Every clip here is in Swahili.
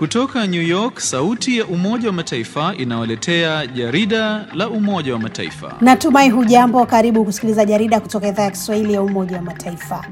Kutoka New York, sauti ya Umoja wa Mataifa inawaletea jarida la Umoja wa Mataifa. Natumai hujambo. Karibu kusikiliza jarida kutoka idhaa ya Kiswahili ya Umoja wa Mataifa.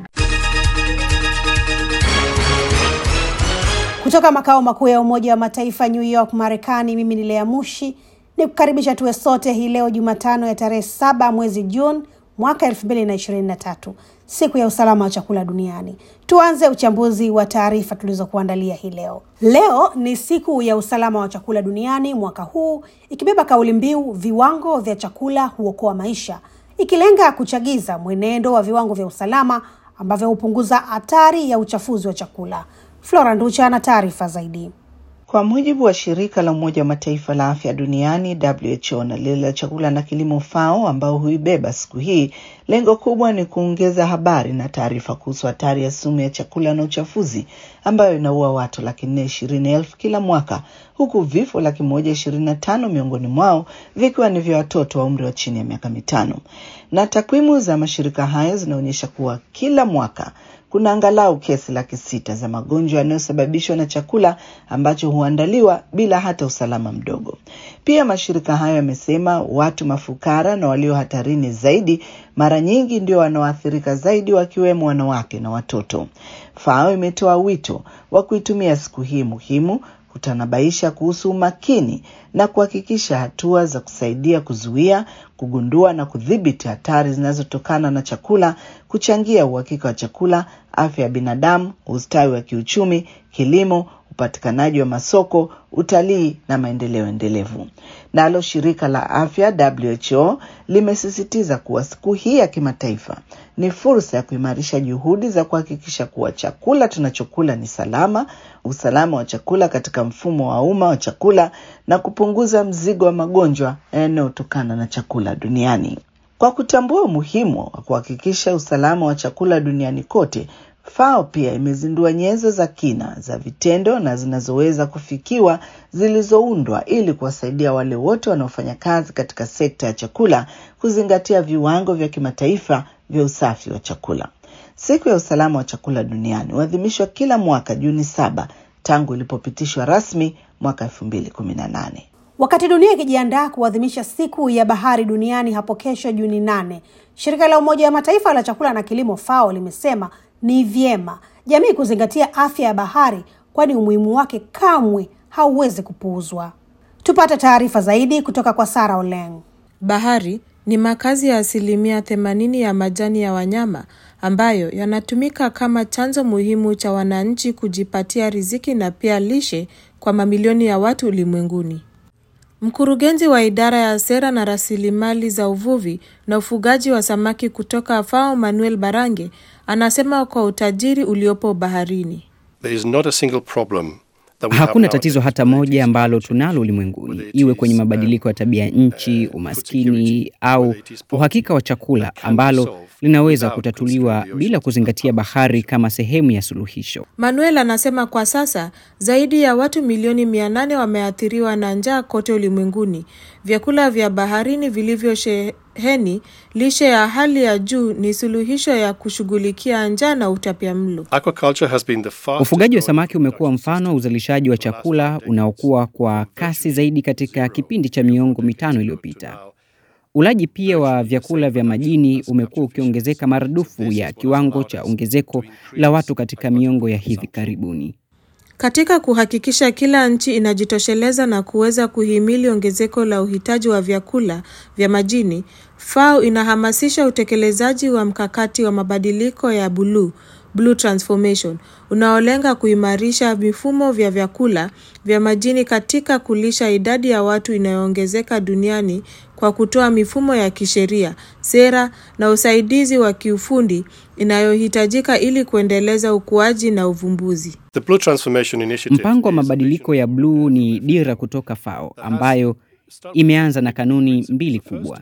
Kutoka makao makuu ya Umoja wa Mataifa New York, Marekani, mimi ni Lea Mushi ni kukaribisha tuwe sote hii leo Jumatano ya tarehe saba mwezi Juni mwaka elfu mbili na ishirini na tatu siku ya usalama wa chakula duniani. Tuanze uchambuzi wa taarifa tulizokuandalia hii leo. Leo ni siku ya usalama wa chakula duniani, mwaka huu ikibeba kauli mbiu viwango vya chakula huokoa maisha, ikilenga kuchagiza mwenendo wa viwango vya usalama ambavyo hupunguza hatari ya uchafuzi wa chakula. Flora Nducha ana taarifa zaidi. Kwa mujibu wa shirika la Umoja wa Mataifa la afya duniani WHO na lile la chakula na kilimo FAO ambao huibeba siku hii, lengo kubwa ni kuongeza habari na taarifa kuhusu hatari ya sumu ya chakula na uchafuzi ambayo inaua watu laki nne ishirini elfu kila mwaka, huku vifo laki moja ishirini na tano miongoni mwao vikiwa ni vya watoto wa umri wa chini ya miaka mitano. Na takwimu za mashirika hayo zinaonyesha kuwa kila mwaka kuna angalau kesi laki sita za magonjwa yanayosababishwa na chakula ambacho huandaliwa bila hata usalama mdogo. Pia mashirika hayo yamesema watu mafukara na walio hatarini zaidi mara nyingi ndio wanaoathirika zaidi, wakiwemo wanawake na watoto. FAO imetoa wito wa kuitumia siku hii muhimu kutanabaisha kuhusu umakini na kuhakikisha hatua za kusaidia kuzuia, kugundua na kudhibiti hatari zinazotokana na chakula, kuchangia uhakika wa chakula, afya ya binadamu, ustawi wa kiuchumi, kilimo, upatikanaji wa masoko, utalii na maendeleo endelevu. Nalo shirika la afya WHO limesisitiza kuwa siku hii ya kimataifa ni fursa ya kuimarisha juhudi za kuhakikisha kuwa chakula tunachokula ni salama, usalama wa chakula katika mfumo wa umma wa chakula na kupunguza mzigo wa magonjwa yanayotokana na chakula duniani. Kwa kutambua umuhimu wa kuhakikisha usalama wa chakula duniani kote, FAO pia imezindua nyenzo za kina za vitendo na zinazoweza kufikiwa zilizoundwa ili kuwasaidia wale wote wanaofanya kazi katika sekta ya chakula kuzingatia viwango vya kimataifa vya usafi wa chakula. Siku ya usalama wa chakula duniani huadhimishwa kila mwaka Juni saba tangu ilipopitishwa rasmi mwaka elfu mbili kumi na nane. Wakati dunia ikijiandaa kuadhimisha siku ya bahari duniani hapo kesho Juni nane, shirika la Umoja wa Mataifa la chakula na kilimo FAO limesema ni vyema jamii kuzingatia afya ya bahari, kwani umuhimu wake kamwe hauwezi kupuuzwa. Tupate taarifa zaidi kutoka kwa Sara Oleng. Bahari ni makazi ya asilimia themanini ya majani ya wanyama ambayo yanatumika kama chanzo muhimu cha wananchi kujipatia riziki na pia lishe kwa mamilioni ya watu ulimwenguni. Mkurugenzi wa idara ya sera na rasilimali za uvuvi na ufugaji wa samaki kutoka FAO Manuel Barange anasema kwa utajiri uliopo baharini. There is not a single problem that we Hakuna have tatizo nowadays hata related moja ambalo to tunalo whether ulimwenguni, it iwe is, kwenye uh, mabadiliko ya tabia nchi, uh, umaskini food security, au whether it is poverty, uhakika wa chakula, that can be ambalo solved linaweza without kutatuliwa considering the bila oceans kuzingatia as part of the bahari solution. kama sehemu ya suluhisho. Manuel anasema kwa sasa zaidi ya watu milioni mia nane wameathiriwa na njaa kote ulimwenguni. Vyakula vya baharini vilivyosheheni lishe ya hali ya juu ni suluhisho ya kushughulikia njaa na utapiamlo. Aquaculture has been the fastest Ufugaji wa growing samaki umekuwa production mfano wa uzalishaji wa for the last chakula decades, unaokuwa kwa from kasi virtually zaidi katika zero kipindi cha a few miongo decades mitano ago to iliyopita. now. Ulaji pia wa Virtually the vyakula same vya production majini as umekuwa capture ukiongezeka fisheries. maradufu This ya is what has kiwango allowed cha us ongezeko to la increase watu katika miongo ya hivi consumption. karibuni. Katika kuhakikisha kila nchi inajitosheleza na kuweza kuhimili ongezeko la uhitaji wa vyakula vya majini, FAO inahamasisha utekelezaji wa mkakati wa mabadiliko ya buluu Blue Transformation unaolenga kuimarisha mifumo vya vyakula vya majini katika kulisha idadi ya watu inayoongezeka duniani kwa kutoa mifumo ya kisheria, sera na usaidizi wa kiufundi inayohitajika ili kuendeleza ukuaji na uvumbuzi. The Blue Transformation Initiative Mpango wa is a mabadiliko vision ya bluu ni dira kutoka FAO ambayo imeanza na kanuni mbili kubwa.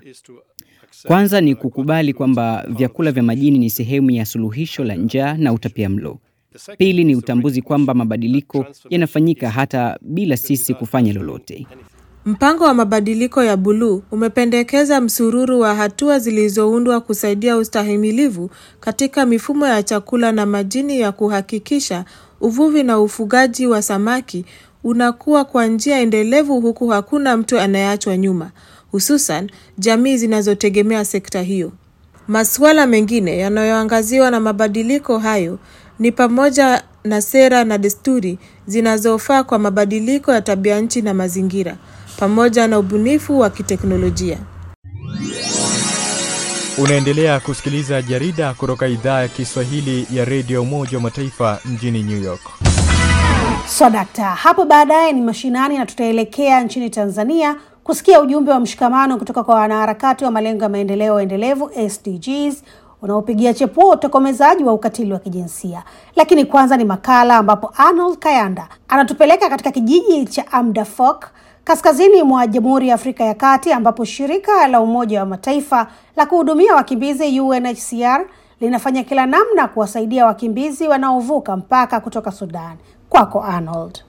Kwanza ni kukubali kwamba vyakula vya majini ni sehemu ya suluhisho la njaa na utapiamlo. Pili ni utambuzi kwamba mabadiliko yanafanyika hata bila sisi kufanya lolote. Mpango wa mabadiliko ya buluu umependekeza msururu wa hatua zilizoundwa kusaidia ustahimilivu katika mifumo ya chakula na majini ya kuhakikisha uvuvi na ufugaji wa samaki unakuwa kwa njia endelevu huku hakuna mtu anayeachwa nyuma, hususan jamii zinazotegemea sekta hiyo. Masuala mengine yanayoangaziwa na mabadiliko hayo ni pamoja na sera na desturi zinazofaa kwa mabadiliko ya tabia nchi na mazingira, pamoja na ubunifu wa kiteknolojia. Unaendelea kusikiliza jarida kutoka idhaa ya Kiswahili ya redio Umoja wa Mataifa mjini New York. So dakta, hapo baadaye ni mashinani na tutaelekea nchini Tanzania kusikia ujumbe wa mshikamano kutoka kwa wanaharakati wa malengo ya maendeleo endelevu SDGs unaopigia chepuo utokomezaji wa ukatili wa kijinsia. Lakini kwanza ni makala ambapo Arnold Kayanda anatupeleka katika kijiji cha Amdafok kaskazini mwa Jamhuri ya Afrika ya Kati ambapo shirika la Umoja wa Mataifa la kuhudumia wakimbizi UNHCR linafanya kila namna kuwasaidia wakimbizi wanaovuka mpaka kutoka Sudan. Kwako Arnold.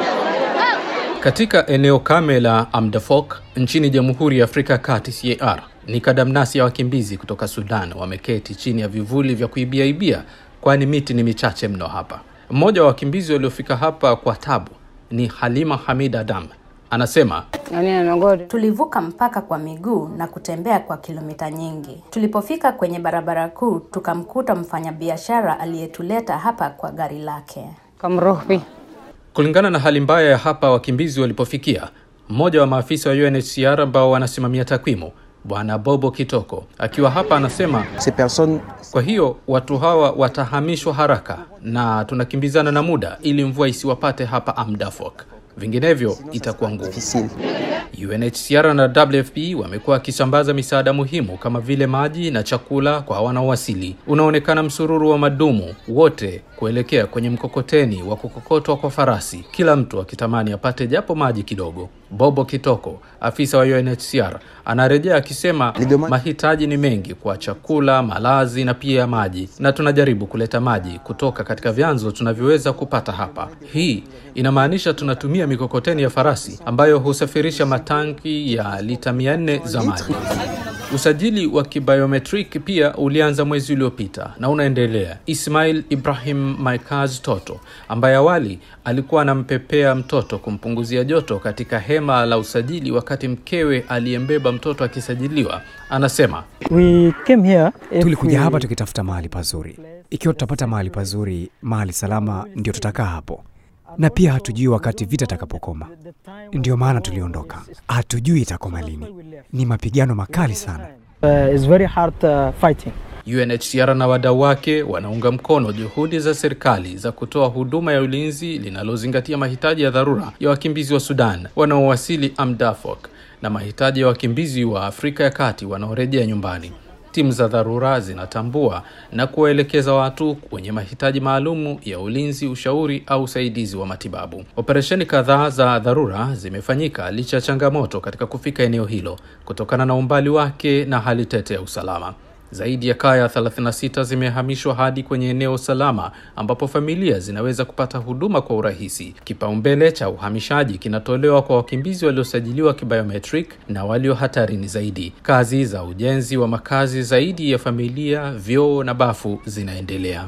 Katika eneo kame la Amdafok nchini Jamhuri ya Afrika ya Kati CAR, ni kadamnasi ya wakimbizi kutoka Sudan wameketi chini ya vivuli vya kuibiaibia, kwani miti ni michache mno hapa. Mmoja wa wakimbizi waliofika hapa kwa tabu ni Halima Hamid Adam. Anasema Tulivuka mpaka kwa miguu na kutembea kwa kilomita nyingi. Tulipofika kwenye barabara kuu, tukamkuta mfanyabiashara aliyetuleta hapa kwa gari lake. kulingana na hali mbaya ya hapa wakimbizi walipofikia, mmoja wa maafisa wa UNHCR ambao wanasimamia takwimu Bwana Bobo Kitoko akiwa hapa anasema, kwa hiyo watu hawa watahamishwa haraka na tunakimbizana na muda ili mvua isiwapate hapa Amdafok, vinginevyo itakuwa ngumu. UNHCR na WFP wamekuwa wakisambaza misaada muhimu kama vile maji na chakula kwa wanaowasili. Unaonekana msururu wa madumu wote kuelekea kwenye mkokoteni wa kukokotwa kwa farasi, kila mtu akitamani apate japo maji kidogo. Bobo Kitoko, afisa wa UNHCR, anarejea akisema mahitaji ni mengi kwa chakula, malazi na pia maji, na tunajaribu kuleta maji kutoka katika vyanzo tunavyoweza kupata hapa. Hii inamaanisha tunatumia mikokoteni ya farasi ambayo husafirisha matanki ya lita 400 za maji. Usajili wa kibiometric pia ulianza mwezi uliopita na unaendelea. Ismail Ibrahim Maikaz Toto, ambaye awali alikuwa anampepea mtoto kumpunguzia joto katika hema la usajili wakati mkewe aliyembeba mtoto akisajiliwa, anasema We came here if Tulikuja we- hapa tukitafuta mahali pazuri. Ikiwa tutapata mahali pazuri, mahali salama, ndio tutakaa hapo, na pia hatujui wakati vita itakapokoma. Ndio maana tuliondoka, hatujui itakoma lini. Ni mapigano makali sana. Uh, it's very hard uh, fighting. UNHCR na wadau wake wanaunga mkono juhudi za serikali za kutoa huduma ya ulinzi linalozingatia mahitaji ya dharura ya wakimbizi wa Sudan wanaowasili Amdafok na mahitaji ya wakimbizi wa Afrika ya Kati wanaorejea nyumbani. Timu za dharura zinatambua na kuwaelekeza watu wenye mahitaji maalumu ya ulinzi, ushauri au usaidizi wa matibabu. Operesheni kadhaa za dharura zimefanyika licha ya changamoto katika kufika eneo hilo kutokana na umbali wake na hali tete ya usalama. Zaidi ya kaya 36 zimehamishwa hadi kwenye eneo salama ambapo familia zinaweza kupata huduma kwa urahisi. Kipaumbele cha uhamishaji kinatolewa kwa wakimbizi waliosajiliwa kibiometric na walio hatarini zaidi. Kazi za ujenzi wa makazi zaidi ya familia, vyoo na bafu zinaendelea.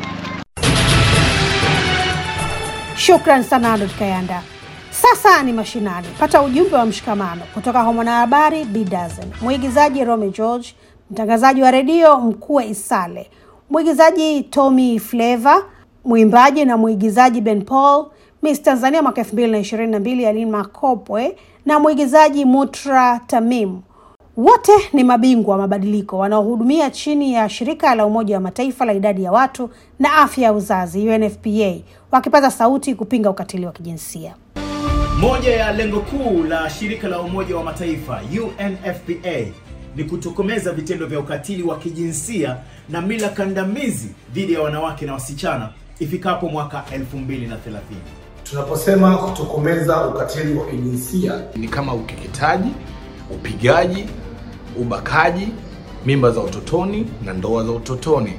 Shukran sana Arnold Kayanda. Sasa ni mashinani. Pata ujumbe wa mshikamano kutoka kwa mwanahabari B Dazen, mwigizaji Romy George, mtangazaji wa redio Mkue Isale, mwigizaji Tommy Flavour, mwimbaji na mwigizaji Ben Paul, Miss Tanzania mwaka 2022 Aline Makopwe na mwigizaji Mutra Tamim. Wote ni mabingwa wa mabadiliko wanaohudumia chini ya shirika la Umoja wa Mataifa la idadi ya watu na afya ya uzazi UNFPA, wakipaza sauti kupinga ukatili wa kijinsia. Moja ya lengo kuu la shirika la Umoja wa Mataifa UNFPA ni kutokomeza vitendo vya ukatili wa kijinsia na mila kandamizi dhidi ya wanawake na wasichana ifikapo mwaka 2030. Tunaposema kutokomeza ukatili wa kijinsia ni kama ukeketaji, upigaji, ubakaji, mimba za utotoni na ndoa za utotoni.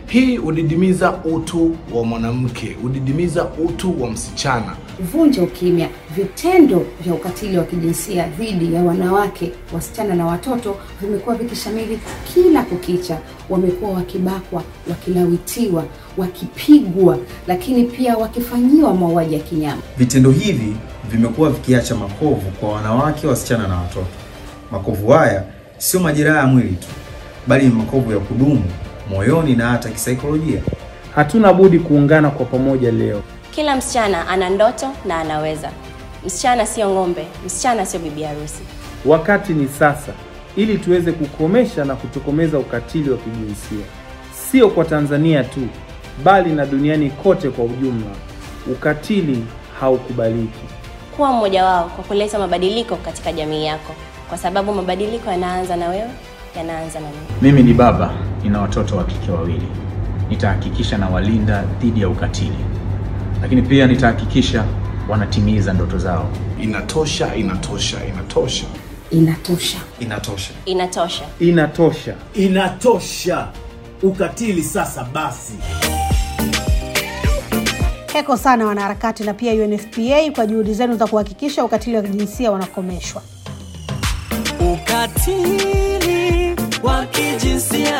Hii hudidimiza utu wa mwanamke, hudidimiza utu wa msichana. Vunja ukimya. Vitendo vya ukatili wa kijinsia dhidi ya wanawake, wasichana na watoto vimekuwa vikishamiri kila kukicha. Wamekuwa wakibakwa, wakilawitiwa, wakipigwa, lakini pia wakifanyiwa mauaji ya kinyama. Vitendo hivi vimekuwa vikiacha makovu kwa wanawake, wasichana na watoto. Makovu haya sio majeraha ya mwili tu, bali ni makovu ya kudumu moyoni na hata kisaikolojia. Hatuna budi kuungana kwa pamoja leo. Kila msichana ana ndoto na anaweza. Msichana sio ng'ombe, msichana sio bibi harusi. Wakati ni sasa, ili tuweze kukomesha na kutokomeza ukatili wa kijinsia, sio kwa Tanzania tu, bali na duniani kote kwa ujumla. Ukatili haukubaliki. Kuwa mmoja wao kwa kuleta mabadiliko katika jamii yako, kwa sababu mabadiliko yanaanza na wewe, yanaanza na mimi. Mimi ni baba, nina watoto wa kike wawili. Nitahakikisha na walinda dhidi ya ukatili, lakini pia nitahakikisha wanatimiza ndoto zao. Inatosha, inatosha, inatosha. Inatosha. Inatosha. Inatosha. Inatosha. Inatosha. Ukatili sasa basi. Heko sana wanaharakati na pia UNFPA kwa juhudi zenu za kuhakikisha ukatili wa kijinsia wanakomeshwa. Ukatili wa kijinsia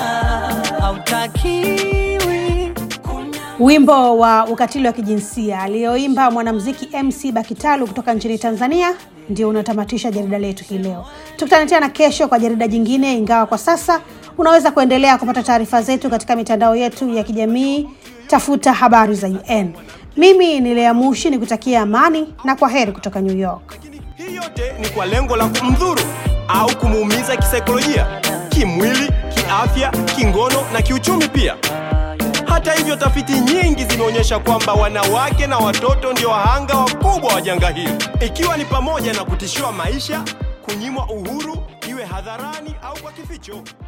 hautakiwi. Wimbo wa ukatili wa kijinsia aliyoimba mwanamuziki MC Bakitalu kutoka nchini Tanzania ndio unatamatisha jarida letu hii leo. Tukutane tena kesho kwa jarida jingine, ingawa kwa sasa unaweza kuendelea kupata taarifa zetu katika mitandao yetu ya kijamii. Tafuta habari za UN. Mimi ni Lea Mushi nikutakia amani na kwa heri kutoka New York. Hii yote ni kwa lengo la kumdhuru au kumuumiza kisaikolojia, kimwili, kiafya, kingono na kiuchumi pia. Hata hivyo, tafiti nyingi zimeonyesha kwamba wanawake na watoto ndio wahanga wakubwa wa janga hili, ikiwa ni pamoja na kutishiwa maisha, kunyimwa uhuru, iwe hadharani au kwa kificho.